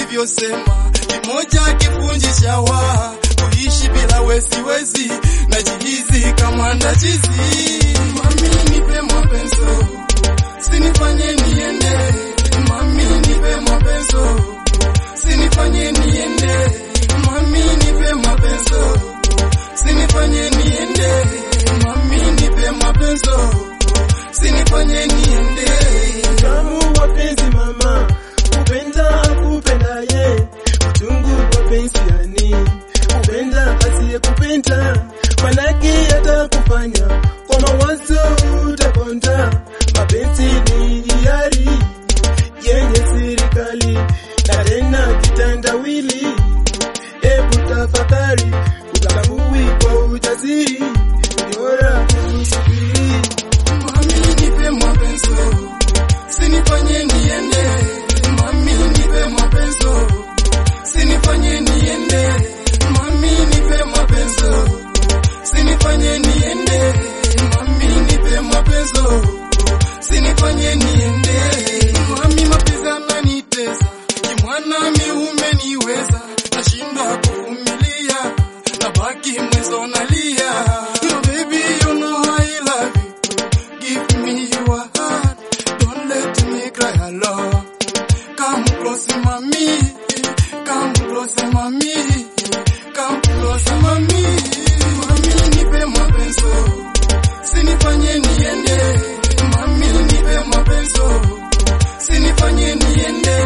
ulivyosema, kimoja kifunji chawa, kuishi bila we siwezi, najihizi kama ndachizi. Mami nipe mapenzo, sinifanye niende, mami nipe mapenzo, sinifanye niende, mami nipe mapenzo, sinifanye niende, mami nipe mapenzo, sinifanye niende. Tamu wapenzi mama, kupenda akupendaye, uchungu wapenzi yani, kupenda asiyekupenda, manake atakufanya kwa mawazo utakonda. Mapenzi ni hiari yenye serikali na tena kitandawili. Hebu tafakari, utambui kwa ujasiri, bora kusubiri. Mami nipe mapenzo, sinifanye niende. Mami nipe mapenzo, sinifanye niende. Mami nipe mapenzo, sinifanye niende. Mami nipe mapenzo, sinifanye niende. Mami mapenzi yananitesa, kimwana miume niweza, nashindwa kuvumilia, nabaki mwezo nalia. No baby you know I love you. Give me your heart, don't let me cry alone. Come close, mommy. Come close, mommy. Come close, mommy. Mami, nipe mapenzo, sinifanye niende. Mami, nipe mapenzo, sinifanye niende.